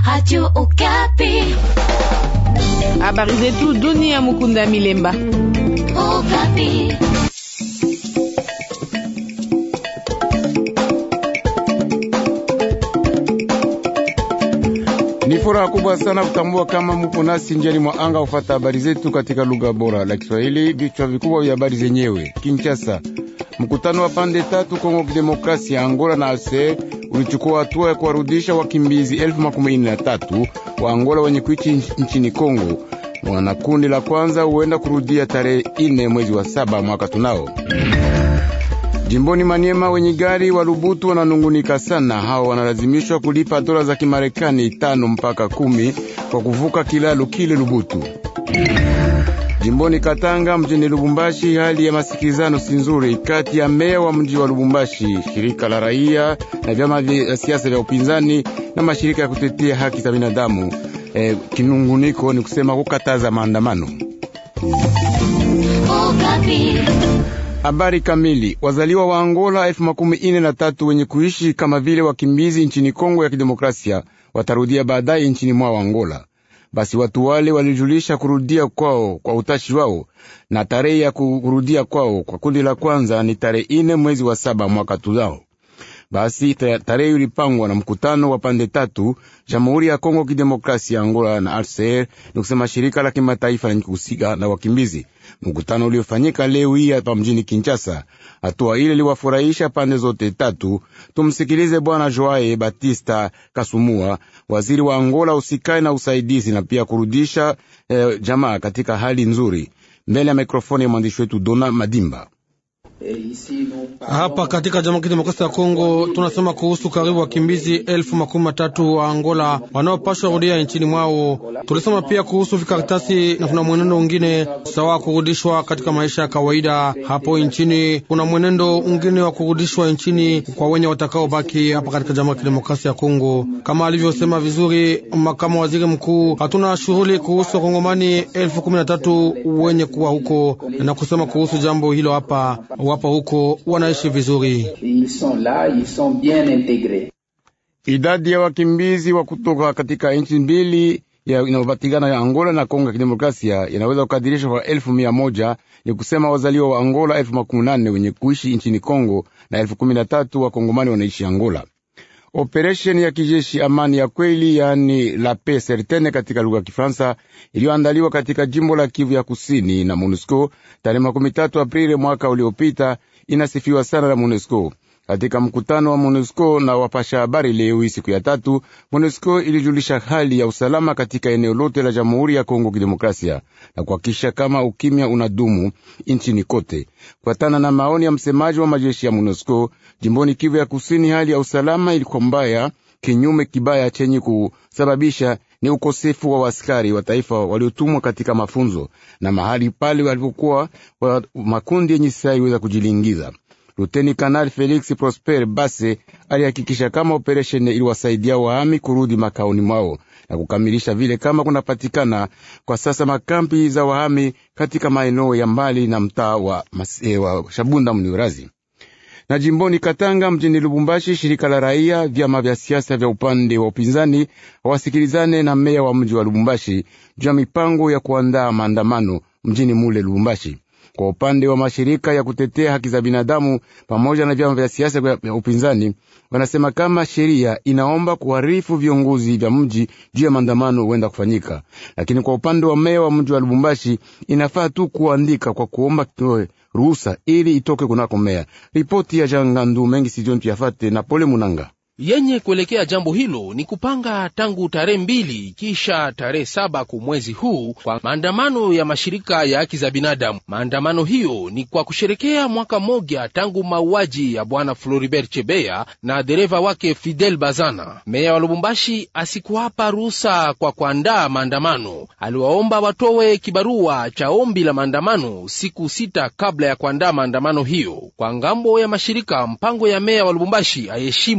Radio Okapi. Habari zetu dunia. Mukunda Milemba. Okapi. Ni furaha kubwa sana kutambua kama mupo nasi njiani mwa anga ufata habari zetu katika lugha bora la Kiswahili. Vichwa vikubwa vya habari zenyewe. Kinshasa, mkutano wa pande tatu Kongo Kidemokrasia, Angola na ASER ulichukua hatua ya kuwarudisha wakimbizi elfu makumi na tatu wa Angola wenye kuishi nchini Kongo. Mwana kundi la kwanza huenda kurudia tarehe ine mwezi wa saba mwaka tunao. Jimboni Maniema, wenye gari wa Lubutu wananungunika sana. Hao wanalazimishwa kulipa dola za Kimarekani tano mpaka kumi kwa kuvuka kilalo kile Lubutu. Jimboni Katanga, mjini Lubumbashi, hali ya masikilizano si nzuri kati ya meya wa mji wa Lubumbashi, shirika la raia na vyama vya siasa vya upinzani na mashirika ya kutetea haki za binadamu. Eh, kinunguniko ni kusema kukataza maandamano. Okapi. Habari kamili. Wazaliwa wa Angola elfu makumi ine na tatu wenye kuishi kama vile wakimbizi nchini Kongo ya Kidemokrasia watarudia baadaye nchini mwao Angola. Basi watu wale walijulisha kurudia kwao kwa utashi wao, na tarehe ya kurudia kwao kwa kundi la kwanza ni tarehe ine mwezi wa saba mwaka tuzao. Basi tarehe ilipangwa na mkutano wa pande tatu, Jamhuri ya Kongo Kidemokrasia, Angola na RCR, ni kusema shirika la kimataifa lenye kuhusika na wakimbizi. Mkutano uliofanyika leo hii hapa mjini Kinshasa. Hatua ile liwafurahisha pande zote tatu. Tumsikilize Bwana Joae Batista Kasumua, waziri wa Angola usikae na usaidizi na pia kurudisha eh, jamaa katika hali nzuri, mbele ya mikrofoni ya mwandishi wetu Dona Madimba. Hapa katika Jamhuri ya Kidemokrasia ya Kongo tunasema kuhusu karibu wakimbizi elfu makumi matatu wa Angola wanaopashwa rudia nchini mwao. Tulisema pia kuhusu vikaratasi na kuna mwenendo mwingine sawa kurudishwa katika maisha ya kawaida hapo nchini. Kuna mwenendo mwingine wa kurudishwa nchini kwa wenye watakaobaki hapa katika Jamhuri ya Kidemokrasia ya Kongo, kama alivyosema vizuri makamu waziri mkuu. Hatuna shughuli kuhusu wakongomani elfu kumi na tatu wenye kuwa huko na kusema kuhusu jambo hilo hapa wapo huko wanaishi vizuri. Idadi ya wakimbizi wa kutoka katika nchi mbili inayopatikana ya Angola na Kongo ya Kidemokrasia inaweza kukadirishwa kwa elfu mia moja ni kusema wazaliwa wa Angola elfu makumi nane wenye kuishi nchini Kongo na elfu kumi na tatu wakongomani wanaishi Angola. Operesheni ya kijeshi amani ya kweli, yaani la paix certaine katika lugha ya Kifaransa, iliyoandaliwa katika jimbo la Kivu ya kusini na MONUSCO tarehe makumi tatu Aprili mwaka uliopita, inasifiwa sana na MONUSCO. Katika mkutano wa MONUSCO na wapasha habari leo hii siku ya tatu, MONUSCO ilijulisha hali ya usalama katika eneo lote la Jamhuri ya Kongo Kidemokrasia na kuhakikisha kama ukimya unadumu nchini kote. Kufuatana na maoni ya msemaji wa majeshi ya MONUSCO jimboni Kivu ya Kusini, hali ya usalama ilikuwa mbaya. Kinyume kibaya chenye kusababisha ni ukosefu wa askari wa taifa waliotumwa katika mafunzo na mahali pale walipokuwa wa makundi yenye silaha iweza kujilingiza. Luteni Kanali Felix Prosper Base alihakikisha kama operesheni iliwasaidia wahami kurudi makaoni mwao na kukamilisha vile kama kunapatikana kwa sasa makampi za wahami katika maeneo ya mbali na mtaa wa, wa Shabunda Mniurazi na jimboni Katanga mjini Lubumbashi, shirika la raia, vyama vya siasa vya upande wa upinzani hawasikilizane na meya wa mji wa Lubumbashi juu ya mipango ya kuandaa maandamano mjini mule Lubumbashi. Kwa upande wa mashirika ya kutetea haki za binadamu pamoja na vyama vya siasa vya upinzani wanasema kama sheria inaomba kuharifu viongozi vya mji juu ya maandamano huenda kufanyika, lakini kwa upande wa meya wa mji wa Lubumbashi inafaa tu kuandika kwa kuomba kitoe ruhusa ili itoke kunako meya. Ripoti ya Jangandu mengi sijontu yafate na Pole Munanga yenye kuelekea jambo hilo ni kupanga tangu tarehe mbili kisha tarehe saba ku mwezi huu kwa maandamano ya mashirika ya haki za binadamu. Maandamano hiyo ni kwa kusherekea mwaka mmoja tangu mauaji ya bwana Floribert Chebeya na dereva wake Fidel Bazana. Meya wa Lubumbashi asikuwapa ruhusa kwa kuandaa maandamano, aliwaomba watowe kibarua cha ombi la maandamano siku sita kabla ya kuandaa maandamano hiyo. Kwa ngambo ya mashirika, mpango ya meya wa Lubumbashi aheshimu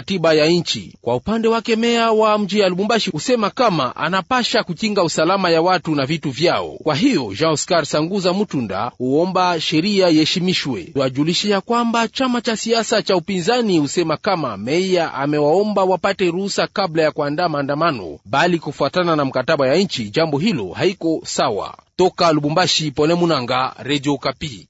katiba ya nchi. Kwa upande wake, meya wa mji ya Lubumbashi husema kama anapasha kukinga usalama ya watu na vitu vyao. Kwa hiyo Jean Oscar Sanguza Mutunda huomba sheria iheshimishwe. Twajulishe ya kwamba chama cha siasa cha upinzani husema kama meya amewaomba wapate ruhusa kabla ya kuandaa maandamano, bali kufuatana na mkataba ya nchi, jambo hilo haiko sawa. Toka Lubumbashi, Pole Munanga, Radio Kapi.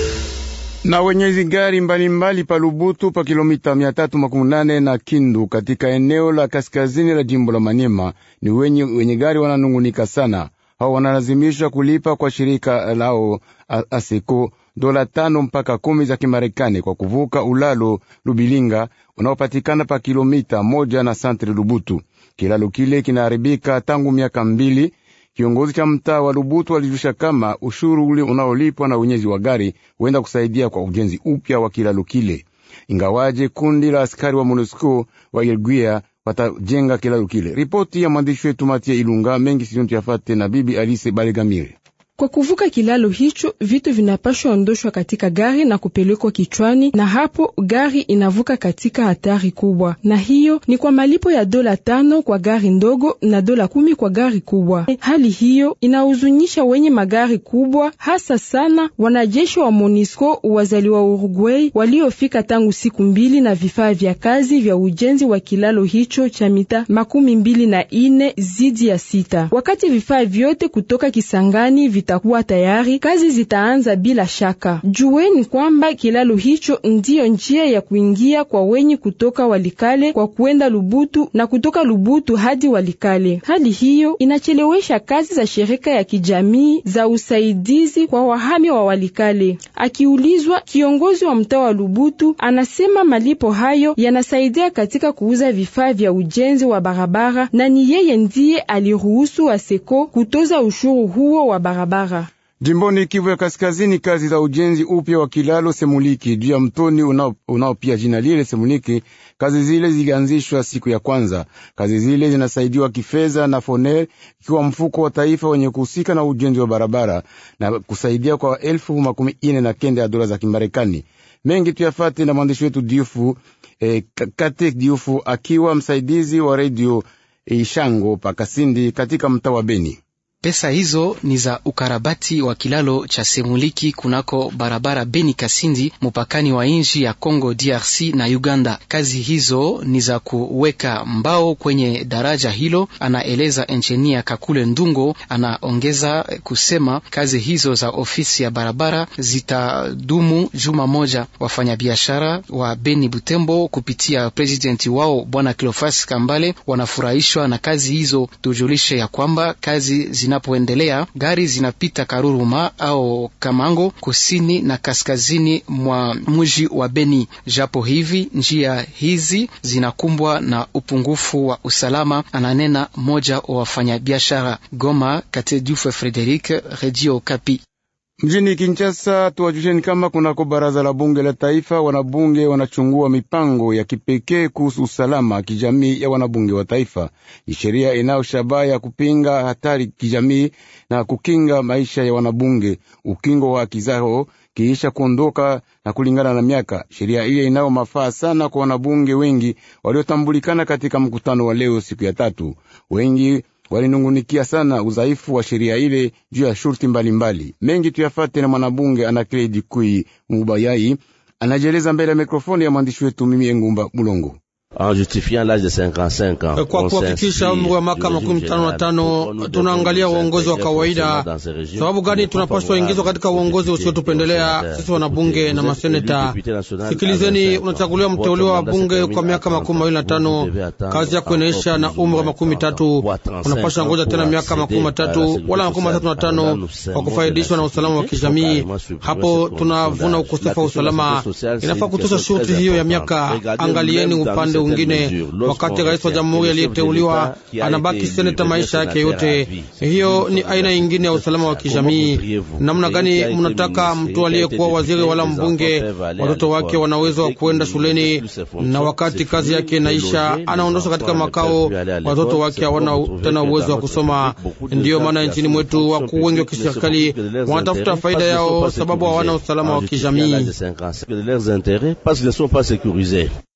na wenyezi gari mbalimbali pa Lubutu pa kilomita mia tatu makumi nane na Kindu katika eneo la kaskazini la jimbo la Manyema ni wenye, wenye gari wananungunika sana. Hao wanalazimishwa kulipa kwa shirika lao Aseko dola tano mpaka kumi za Kimarekani kwa kuvuka ulalo Lubilinga unaopatikana pa kilomita moja na santre Lubutu. Kilalo kile kinaharibika tangu miaka mbili. Kiongozi cha mtaa wa Lubutu alijulisha kama ushuru ule unaolipwa na wenyezi wa gari huenda kusaidia kwa ujenzi upya wa kilalo kile, ingawaje kundi la askari wa MONUSCO wa Elguia watajenga kilalo kile. Ripoti ya mwandishi wetu Matia Ilunga mengi sizontu yafate na bibi Alise Balegamire. Kwa kuvuka kilalo hicho vitu vinapashwa ondoshwa katika gari na kupelekwa kichwani, na hapo gari inavuka katika hatari kubwa, na hiyo ni kwa malipo ya dola tano kwa gari ndogo na dola kumi kwa gari kubwa. Hali hiyo inahuzunisha wenye magari kubwa, hasa sana wanajeshi wa MONUSCO wazaliwa Uruguay waliofika tangu siku mbili na vifaa vya kazi vya ujenzi wa kilalo hicho cha mita makumi mbili na ine zidi ya sita. Wakati vifaa vyote kutoka Kisangani vitakuwa tayari, kazi zitaanza bila shaka. Jueni kwamba kilalo hicho ndiyo njia ya kuingia kwa wenye kutoka Walikale kwa kuenda Lubutu na kutoka Lubutu hadi Walikale. Hali hiyo inachelewesha kazi za shirika ya kijamii za usaidizi kwa wahami wa Walikale. Akiulizwa, kiongozi wa mtaa wa Lubutu anasema malipo hayo yanasaidia katika kuuza vifaa vya ujenzi wa barabara na ni yeye ndiye aliruhusu Aseko kutoza ushuru huo wa barabara. Jimboni Kivu ya Kaskazini, kazi za ujenzi upya wa kilalo Semuliki juu ya mtoni unao, unao pia jina lile Semuliki. Kazi zile zilianzishwa siku ya kwanza. Kazi zile zinasaidiwa kifedha na Foner, ikiwa mfuko wa taifa wenye kuhusika na ujenzi wa barabara na kusaidia kwa elfu makumi ine na kenda ya dola za Kimarekani. Mengi tuyafate na mwandishi wetu Diufu eh, Kate Diufu akiwa msaidizi wa redio Ishango Pakasindi katika mtaa wa Beni. Pesa hizo ni za ukarabati wa kilalo cha Semuliki kunako barabara Beni Kasindi, mupakani wa nchi ya Congo DRC na Uganda. Kazi hizo ni za kuweka mbao kwenye daraja hilo, anaeleza enjinia Kakule Ndungo. Anaongeza kusema kazi hizo za ofisi ya barabara zitadumu juma moja. Wafanyabiashara wa Beni Butembo kupitia presidenti wao bwana Cleofas Kambale wanafurahishwa na kazi hizo. Tujulishe ya kwamba kazi zinapoendelea gari zinapita Karuruma au Kamango kusini na kaskazini mwa mji wa Beni. Japo hivi njia hizi zinakumbwa na upungufu wa usalama, ananena moja wa wafanyabiashara Goma. Katedufe Frederic, Radio Kapi. Mjini Kinshasa tuwajusheni kama kunako baraza la bunge la taifa, wanabunge wanachungua mipango ya kipekee kuhusu usalama kijamii ya wanabunge wa taifa. Ni sheria inayo shabaha ya kupinga hatari kijamii na kukinga maisha ya wanabunge, ukingo wa haki zao kiisha kuondoka na kulingana na miaka. Sheria ile inayo mafaa sana kwa wanabunge wengi waliotambulikana katika mkutano wa leo, siku ya tatu. Wengi walinungunikia sana udhaifu wa sheria ile juu ya shurti mbalimbali mengi. Tuyafate na mwanabunge Anakledi Kui Mubayai anajieleza mbele ya mikrofoni ya mwandishi wetu mimi Engumba Mulongo. Kwa kuhakikisha umri wa miaka makumi tano na tano tunaangalia uongozi wa kawaida. Sababu gani tunapaswa ingizwa katika uongozi usiotupendelea sisi wanabunge na maseneta? Sikilizeni, unachaguliwa mteuliwa wa bunge kwa miaka makumi mawili na tano kazi yako inaisha na umri wa makumi tatu unapaswa ngoja tena miaka makumi matatu wala makumi matatu na tano kwa kufaidishwa na usalama wa kijamii. Hapo tunavuna ukosefu wa usalama. Inafaa kutosha shurti hiyo ya miaka. Angalieni upande ungine wakati rais wa jamhuri aliyeteuliwa anabaki seneta maisha yake yote. Hiyo ni aina ingine ya usalama wa kijamii. Namna gani mnataka mtu aliyekuwa waziri wala mbunge, watoto wake wana uwezo wa kuenda shuleni, na wakati kazi yake inaisha anaondoshwa katika makao, watoto wake hawana tena uwezo wa kusoma? Ndiyo maana nchini mwetu wakuu wengi wa kiserikali wanatafuta faida yao, sababu hawana usalama wa kijamii.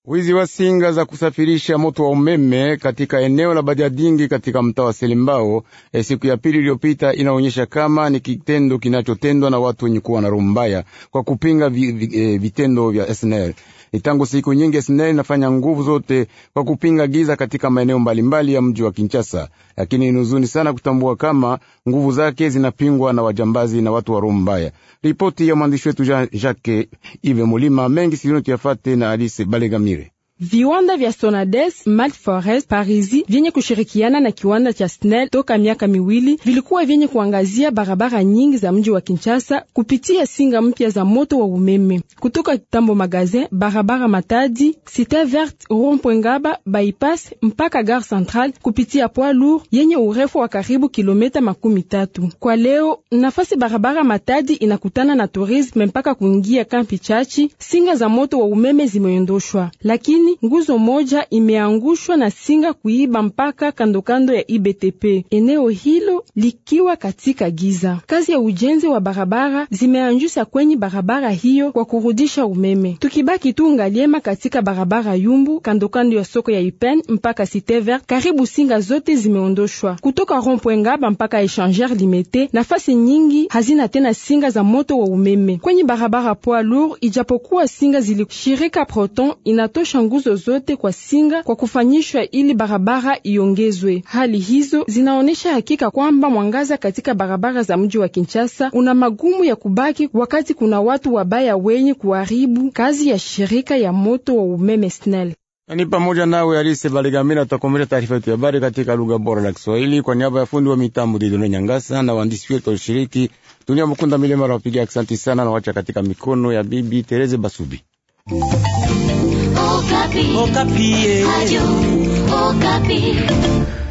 Wizi wa singa za kusafirisha moto wa umeme katika eneo la Badiadingi katika mtaa wa Selimbao e, siku ya pili iliyopita inaonyesha kama ni kitendo kinachotendwa na watu wenye kuwa na roho mbaya kwa kupinga vi, vi, e, vitendo vya SNL. Ni tangu siku nyingi SNL inafanya nguvu zote kwa kupinga giza katika maeneo mbalimbali ya mji wa Kinshasa, lakini ni huzuni sana kutambua kama nguvu zake zinapingwa na wajambazi na watu wa roho mbaya. Ripoti ya mwandishi wetu Jean Jacques Ive Mulima mengi silino tuyafate na Alice Balegamire. Viwanda vya Sonades, Malt Forest, Parisi vyenye kushirikiana na kiwanda cha SNEL toka miaka miwili vilikuwa vyenye kuangazia barabara nyingi za mji wa Kinshasa kupitia singa mpya za moto wa umeme kutoka Tambo Magazin, barabara Matadi, Cité Verte, Rond-Point Ngaba, bypass mpaka Gare Centrale kupitia poids lourd yenye urefu wa karibu kilomita makumi tatu. Kwa leo nafasi barabara Matadi inakutana na tourisme mpaka kuingia kampi chachi, singa za moto wa umeme zimeondoshwa, lakini nguzo moja imeangushwa na singa kuiba mpaka kandokando ya IBTP, eneo hilo likiwa katika giza. Kazi ya ujenzi wa barabara zimeanjusha kwenye barabara hiyo kwa kurudisha umeme. Tukibaki tu ngaliema katika barabara Yumbu kandokando ya soko ya Ipen mpaka Cité Vert, karibu singa zote zimeondoshwa kutoka Rond-Point Ngaba mpaka Echanger Limete. Nafasi nyingi hazina tena singa za moto wa umeme kwenye barabara poids lourd, ijapokuwa singa zilishirika Proton inatosha nguzo zote kwa singa kwa kufanyishwa ili barabara iongezwe. Hali hizo zinaonesha hakika kwamba mwangaza katika barabara za mji wa Kinshasa una magumu ya kubaki, wakati kuna watu wabaya wenye kuharibu kazi ya shirika ya moto wa umeme SNEL. Ni pamoja nawe Alise Balegamira. Tutakomesha taarifa yetu ya habari katika lugha bora la Kiswahili kwa niaba ya fundi wa mitambo Didone Nyangasa na waandishi wetu walishiriki. Dunia Mukunda Milema nawapigia asanti sana na wacha katika mikono ya Bibi Tereze Basubi. Okapi. Okapi. Radio Okapi.